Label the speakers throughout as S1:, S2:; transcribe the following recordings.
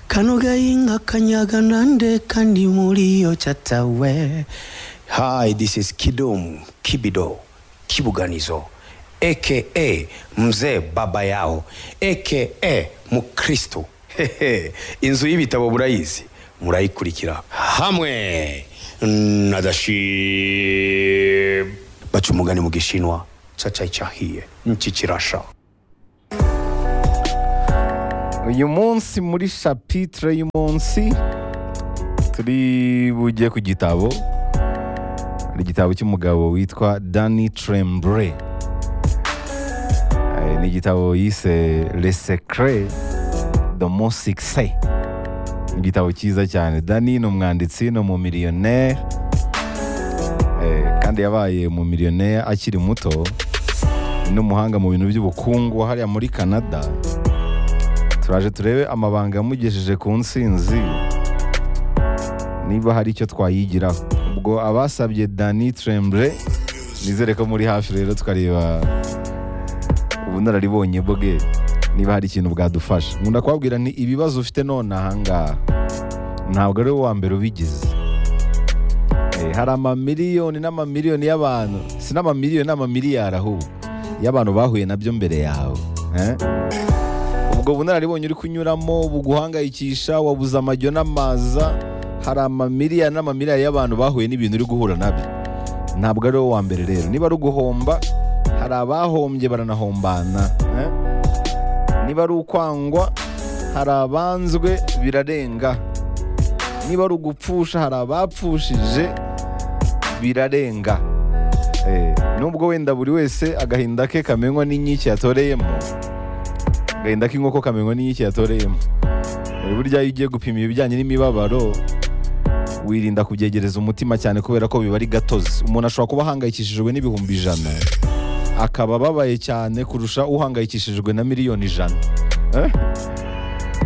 S1: kano gahinga kanyaganande kandi muri yo catawe hi this is kidum kibido kibuganizo aka mzee baba yao aka mukristo Hehe, inzu y'ibitabo murayizi murayikurikira hamwe na dashib baca umugani mu gishinwa cacayi cahiye niki kirasha
S2: uyu munsi muri shapitire y'umunsi turi bujye ku gitabo hari igitabo cy'umugabo witwa dani trembre Eh, ni igitabo yise le secret de mon succès Ni igitabo cyiza cyane dani ni umwanditsi ni umumiliyoneri kandi yabaye umumiliyoneri akiri muto ni n'umuhanga mu bintu by'ubukungu wa hariya muri canada turaje turebe amabanga yamugejeje ku nsinzi niba hari icyo twayigiraho ubwo abasabye dani tremble nizere ko muri hafi rero tukareba ubunararibonye bwe niba hari ikintu bwadufasha nkunda kubabwira nti ibibazo ufite none ahangaha ntabwo ari wowe wa mbere ubigize Eh, hari amamiliyoni n'amamiliyoni y'abantu si n'amamiliyoni n'amamiliyari ahubwo y'abantu bahuye nabyo mbere yawe eh? ubwo bunararibonye uri kunyuramo buguhangayikisha wabuze amajyo n'amaza hari amamiliyari n'amamiliyari y'abantu bahuye n'ibintu uri guhura nabyo ntabwo ari wowe wa mbere rero niba ari uguhomba hari abahombye baranahombana eh? niba ari ukwangwa hari abanzwe birarenga niba ari ugupfusha hari abapfushije birarenga Eh, nubwo wenda buri wese agahinda ke kamenywa n'inkike yatoreyemo agahinda k'inkoko kamenywa n'inkike yatoreyemo Eh, burya iyo ugiye gupima ibijyanye n'imibabaro wirinda kubyegereza umutima cyane kubera ko biba ari gatozi umuntu ashobora kuba ahangayikishijwe n'ibihumbi ijana akaba ababaye cyane kurusha uhangayikishijwe na miliyoni ijana Eh?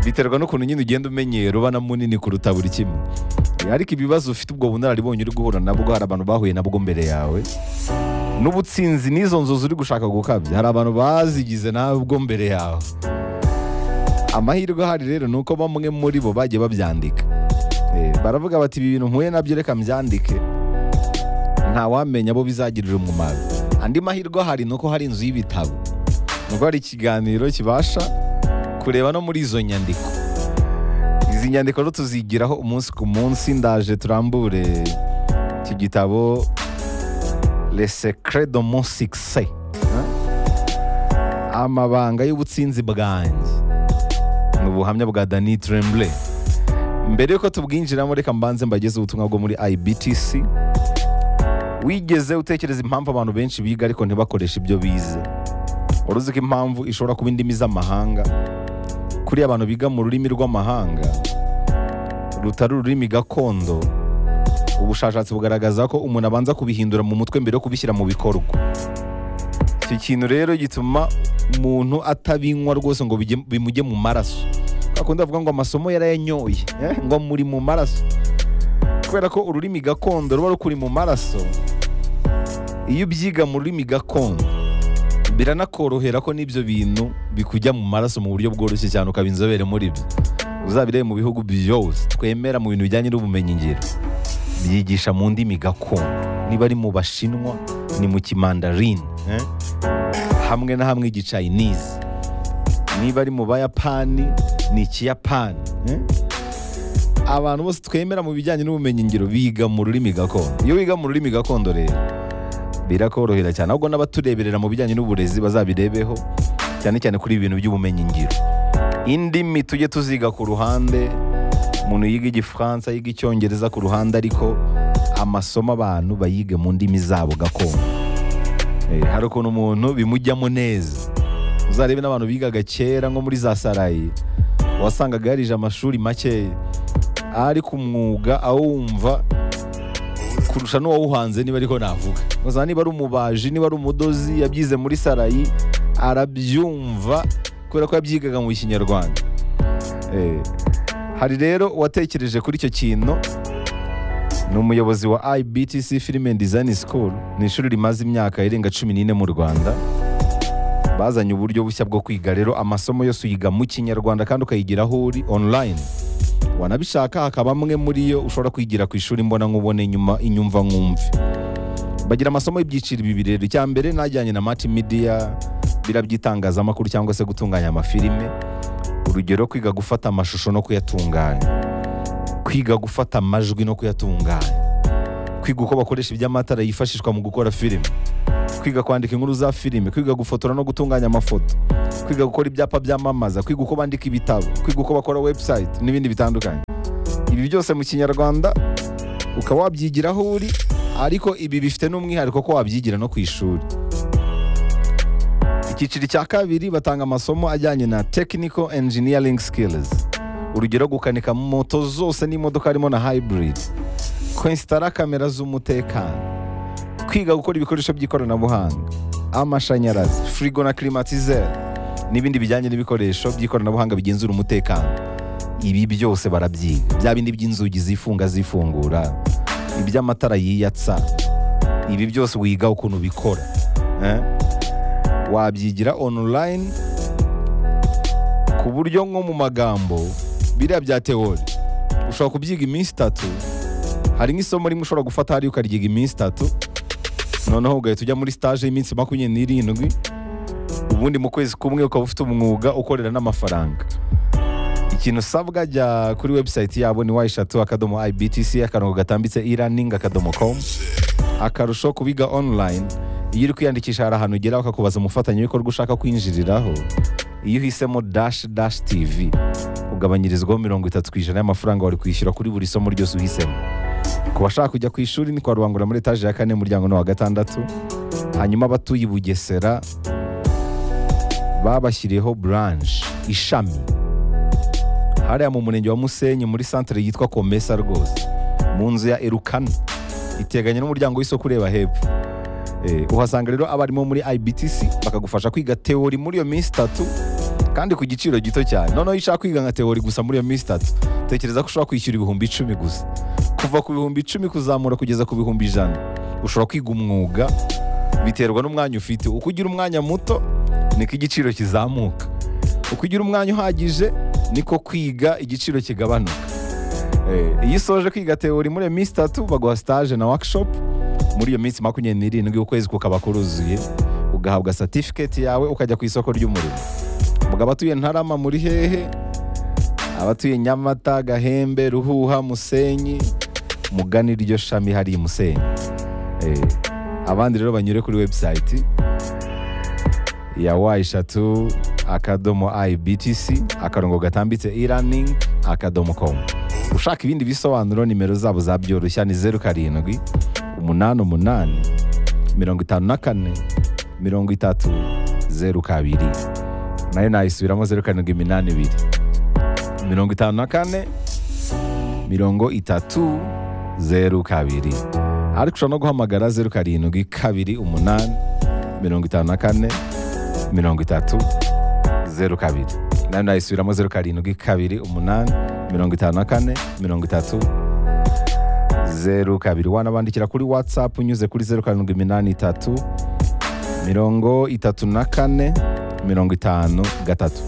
S2: biterwa n'ukuntu nyine ugenda umenyera uba na munini kuruta buri kimwe Eh, ariko ibibazo ufite ubwo bunararibonye uri guhura nabwo hari abantu bahuye nabwo mbere yawe n'ubutsinzi n'izo nzozi uri gushaka gukabya hari abantu bazigize nabwo mbere yawe amahirwe ahari rero ni uko bamwe muri bo bagiye babyandika Eh, baravuga bati ibi bintu mpuye nabyo reka mbyandike ntawamenya abo bizagirira umumaro andi mahirwe ahari ni uko hari inzu y'ibitabo ni uko hari ikiganiro kibasha kureba no muri izo nyandiko izi nyandiko rero tuzigiraho umunsi ku munsi ndaje turambure iki gitabo le secret de mon succès Hein? amabanga y'ubutsinzi bwanjye ni ubuhamya bwa dani tremble mbere y'uko tubwinjiramo reka mbanze mbageze ubutumwa bwo muri ibtc wigeze utekereza impamvu abantu benshi biga ariko ntibakoreshe ibyo bize wari uzi ko impamvu ishobora kuba indimi z'amahanga kuri abantu biga mu rurimi rw'amahanga rutari ururimi gakondo ubushakashatsi bugaragaza ko umuntu abanza kubihindura mu mutwe mbere yo kubishyira mu bikorwa icyo kintu rero gituma umuntu atabinywa rwose ngo bijye- bimujye mu maraso akunda avuga ngo amasomo yarayanyoye eh, ngo muri mu maraso kubera ko ururimi gakondo ruba rukuri mu maraso iyo ubyiga mu rurimi gakondo biranakorohera ko n'ibyo bintu bikujya mu maraso mu buryo bworoshye cyane ukaba inzobere muri byo uzabirebe mu bihugu byose twemera mu bintu bijyanye n'ubumenyingiro byigisha mu ndimi gakondo niba ari mu bashinwa ni mu kimandarini eh? hamwe na hamwe igicayinizi niba ari mu bayapani ni ikiyapani eh? abantu bose twemera mu bijyanye n'ubumenyingiro biga mu rurimi gakondo iyo wiga mu rurimi gakondo rero birakorohera cyane ahubwo n'abatureberera mu bijyanye n'uburezi bazabirebeho cyane cyane kuri ibi bintu by'ubumenyingiro indimi tujye tuziga ku ruhande umuntu yiga igifaransa yiga icyongereza ku ruhande ariko amasomo abantu bayige mu ndimi zabo gakondo Eh, hari ukuntu umuntu bimujyamo neza uzarebe n'abantu bigaga kera nko muri za sarayi wasangaga yarije amashuri makeya ari ku mwuga awumva kurusha n'uwawuhanze niba ariko navuga gusa niba ari umubaji niba ari umudozi yabyize muri sarayi arabyumva kubera ko yabyigaga mu kinyarwanda Eh, hari rero uwatekereje kuri icyo kintu ni umuyobozi wa IBTC Film and Design School ni ishuri rimaze imyaka irenga cumi n'ine mu Rwanda bazanye uburyo bushya bwo kwiga rero amasomo yose uyiga mu kinyarwanda kandi ukayigira aho uri online wanabishaka hakaba amwe muri yo ushobora kwigira ku ishuri mbona nkubone inyuma inyumva nkumve bagira amasomo y'ibyiciro bibiri rero icya mbere najyanye na mati midiya bira by'itangazamakuru cyangwa se gutunganya amafilime urugero kwiga gufata amashusho no kuyatunganya kwiga gufata amajwi no kuyatunganya kwiga uko bakoresha iby'amatara yifashishwa mu gukora filime kwiga kwandika inkuru za filime kwiga gufotora no gutunganya amafoto kwiga gukora ibyapa byamamaza kwiga uko bandika ibitabo kwiga uko bakora webusayiti n'ibindi bitandukanye ibi byose mu kinyarwanda ukaba wabyigira aho uri ariko ibi bifite n'umwihariko ko wabyigira no ku ishuri icyiciro cya kabiri batanga amasomo ajyanye na technical engineering skills urugero gukanika moto zose n'imodoka harimo na hybrid kwensitara kamera z'umutekano kwiga gukora ibikoresho by'ikoranabuhanga amashanyarazi firigo na climatiseur n'ibindi bijyanye n'ibikoresho by'ikoranabuhanga bigenzura umutekano ibi byose barabyiga bya bindi by'inzugi zifunga zifungura iby'amatara yiyatsa ibi byose wiga ukuntu bikora eh? wabyigira online ku buryo nko mu magambo biriya bya teori ushobora kubyiga iminsi itatu hari nk'isomo rimwe ushobora gufata hariya ukaryiga iminsi itatu noneho ugahita ujya muri stage y'iminsi makumyabiri n'irindwi ubundi mu kwezi kumwe ukaba ufite umwuga ukorera n'amafaranga ikintu usabwa jya kuri webusayiti yabo ni wa eshatu akadomo ibtc akarongo gatambitse e-learning akadomo com akarusho kubiga online iyo uri kwiyandikisha hari ahantu ugera bakakubaza umufatanyabikorwa ushaka kwinjiriraho iyo uhisemo dash dash tv ugabanyirizwaho mirongo itatu ku ijana y'amafaranga wari kwishyura kuri buri somo ryose uhisemo ku bashaka kujya ku ishuri ni kwa rubangura muri etaje ya kane umuryango ni wa gatandatu hanyuma abatuye i bugesera babashyiriyeho buranje ishami hariya mu murenge wa musenyi muri santire yitwa komesa rwose mu nzu ya erukana iteganye n'umuryango w'isoko ureba hepfo Eh, uhasanga rero abarimu muri ibtc bakagufasha kwiga teori muri iyo minsi itatu kandi ku giciro gito cyane noneho iyo ushaka kwiga nka teori gusa muri iyo minsi itatu tekereza ko ushobora kwishyura ibihumbi icumi gusa kuva ku bihumbi icumi kuzamura kugeza ku bihumbi ijana ushobora kwiga umwuga biterwa n'umwanya ufite uko ugira umwanya muto niko igiciro kizamuka uko ugira umwanya uhagije niko kwiga igiciro kigabanuka Eh, iyo usoje kwiga teori muri iyo minsi itatu baguha stage na workshop muri iyo minsi makumyabiri n'irindwi ukwezi kukaba kuruzuye ugahabwa certificate yawe ukajya ku isoko ry'umurimo muga abatuye ntarama muri hehe abatuye nyamata gahembe ruhuha musenyi mugane iryo shami hari i musenyi Eh, abandi rero banyure kuri webusayiti ya wa eshatu akadomo ibtc akarongo gatambitse e-learning akadomo com ushaka ibindi bisobanuro nimero zabo za byoroshya ni zeru karindwi umunani umunani mirongo itanu na kane mirongo itatu zeru kabiri nayo nayisubiramo zeru karindwi iminani ibiri mirongo itanu na kane mirongo itatu zeru kabiri ariko ushobora no guhamagara zeru karindwi kabiri umunani mirongo itanu na kane mirongo itatu zeru kabiri nayo nayisubiramo zeru karindwi kabiri umunani mirongo itanu na kane mirongo itatu zeru kabiri wanabandikira kuri watsapu unyuze kuri zeru karindwi iminani itatu mirongo itatu na kane mirongo itanu gatatu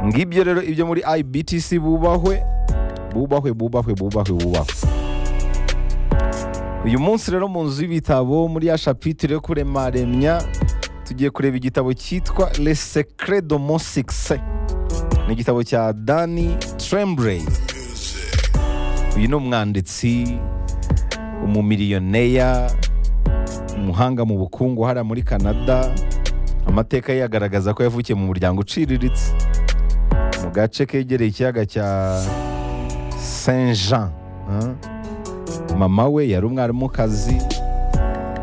S2: ngibyo rero ibyo muri ibtc bubahwe bubahwe bubahwe bubahwe bubahwe uyu munsi rero mu nzu y'ibitabo muri ya shapitire yo kurema remya tugiye kureba igitabo cyitwa le secret de mon succès ni igitabo cya dani tremblay uyu ni umwanditsi umumiliyoneri umuhanga mu bukungu hariya muri canada amateka ye agaragaza ko yavukiye mu muryango uciriritse mu gace kegereye ikiyaga cya saint jean ah. mama we yari umwarimukazi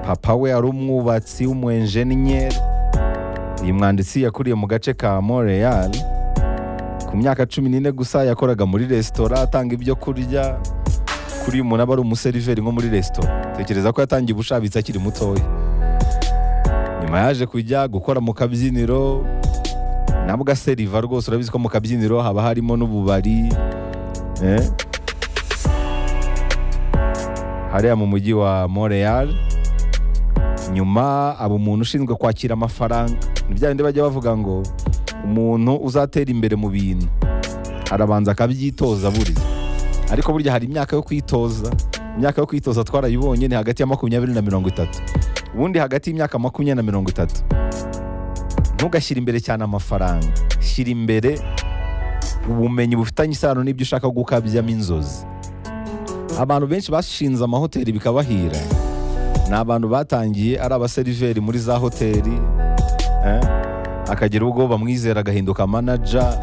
S2: papa we yari umwubatsi w'umuenjeniyeri uyu mwanditsi yakuriye mu gace ka montreal ku myaka cumi n'ine gusa yakoraga muri resitora atanga ibyo kurya kuri uyu muntu aba ari umuseriveri nko muri resitora tekereza ko yatangiye ubushabitsi akiri mutoya nyuma yaje kujya gukora mu kabyiniro nabwo aseriva rwose urabizi ko mu kabyiniro haba harimo n'ububari eh? hariya mu mujyi wa montreal nyuma aba umuntu ushinzwe kwakira amafaranga ni bya bindi bajya bavuga ngo umuntu uzatera imbere mu bintu arabanza akabyitoza burya ariko burya hari imyaka yo kwitoza imyaka yo kwitoza twarayibonye ni hagati ya makumyabiri na mirongo itatu ubundi hagati y'imyaka makumyabiri na mirongo itatu ntugashyire imbere cyane amafaranga shyira imbere ubumenyi bufitanye isano n'ibyo ushaka gukabyamo inzozi abantu benshi bashinze amahoteli bikabahira ni abantu batangiye ari abaseriveri muri za hoteli eh? akagira ubwo bamwizera agahinduka manaja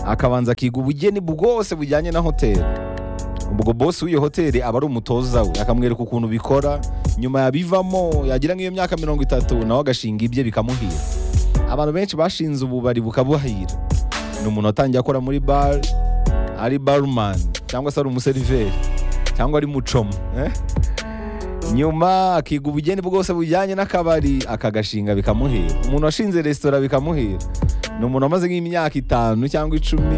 S2: akabanza akiga ubugeni bwose bujyanye na hoteli ubwo bosi w'iyo hoteli aba ari umutoza we akamwereka ukuntu bikora nyuma yabivamo yagira nk'iyo myaka mirongo itatu nawe agashinga ibye bikamuhira abantu benshi bashinze ububari bukabuhira ni umuntu watangiye akora muri bare ari barumani cyangwa se ari umuseriveri cyangwa ari mucoma eh? nyuma akiga ubugeni bwose bujyanye n'akabari akagashinga bikamuhira umuntu washinze resitora bikamuhira ni umuntu wamaze nk'imyaka itanu cyangwa icumi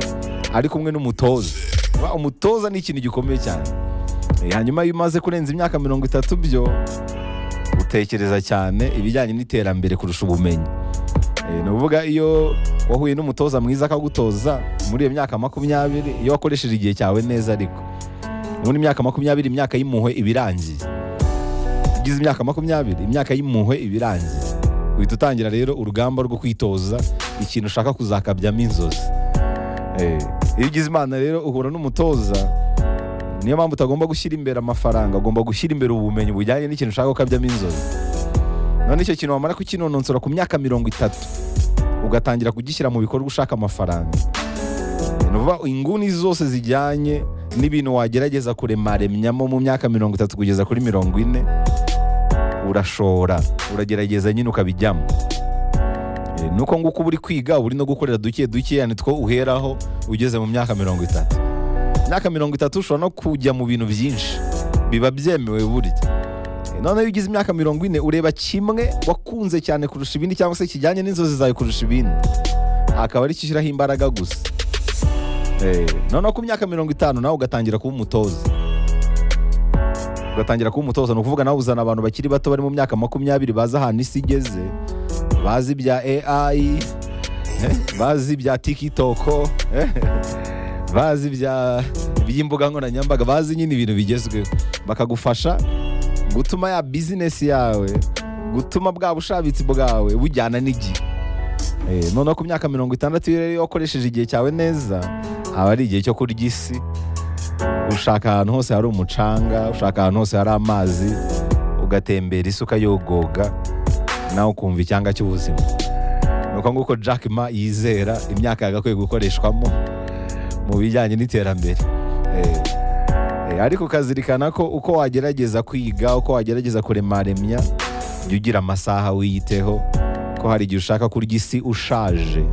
S2: ari kumwe n'umutoza Kuba umutoza ni ikintu gikomeye cyane Eh, hanyuma iyo umaze kurenza imyaka mirongo itatu byo utekereza cyane ibijyanye n'iterambere kurusha ubumenyi Eh, ni ukuvuga iyo wahuye n'umutoza mwiza akagutoza muri iyo myaka makumyabiri iyo wakoresheje igihe cyawe neza ariko muri imyaka makumyabiri imyaka y'impuhwe iba irangiye ugize imyaka makumyabiri imyaka y'impuhwe iba irangiye uhita utangira rero urugamba rwo kwitoza ikintu ushaka kuzakabyamo inzozi Eh, iyo ugize imana rero uhura n'umutoza niyo mpamvu utagomba gushyira imbere amafaranga ugomba gushyira imbere ubumenyi bujyanye n'ikintu ushaka gukabyamo inzozi none icyo kintu wamara kukinonosora ku myaka mirongo itatu ugatangira kugishyira mu bikorwa ushaka amafaranga ni ukuvuga inguni zose zijyanye n'ibintu wagerageza kuremaremyamo mu myaka mirongo itatu kugeza kuri mirongo ine urashora uragerageza nyine ukabijyamo Eh, nuko nguko uba uri kwiga uba uri no gukorera duke duke ni two uheraho ugeze mu myaka mirongo itatu imyaka mirongo itatu ushobora no kujya mu bintu byinshi biba byemewe burya Eh, noneho iyo ugize imyaka mirongo ine ureba kimwe wakunze cyane kurusha ibindi cyangwa se kijyanye n'inzozi zawe kurusha ibindi akaba ari cyo ushyiraho imbaraga gusa Eh, noneho ku myaka mirongo itanu nawe ugatangira kuba umutoza ugatangira kuba umutoza ni ukuvuga nawe uzana abantu bakiri bato bari mu myaka makumyabiri bazi ahantu isi igeze bazi ibya AI eh, bazi ibya TikTok eh, bazi ibya iby'imbuga nkoranyambaga bazi nyine ibintu bigezweho bakagufasha gutuma ya bizinesi yawe gutuma bwa bushabitsi bwawe bujyana n'igihe Eh, noneho ku myaka mirongo itandatu iyo rero iyo wakoresheje igihe cyawe neza aba ari igihe cyo kurya isi ushaka ahantu hose hari umucanga ushaka ahantu hose hari amazi ugatembera isuka yogoga nawe ukumva icyanga cy'ubuzima ni uko nguko Jack Ma yizera imyaka yagakwiye gukoreshwamo mu bijyanye n'iterambere Eh, eh, ariko ukazirikana ko uko wagerageza kwiga uko wagerageza kuremaremya jya ugira amasaha wiyiteho ko hari igihe ushaka kurya isi ushaje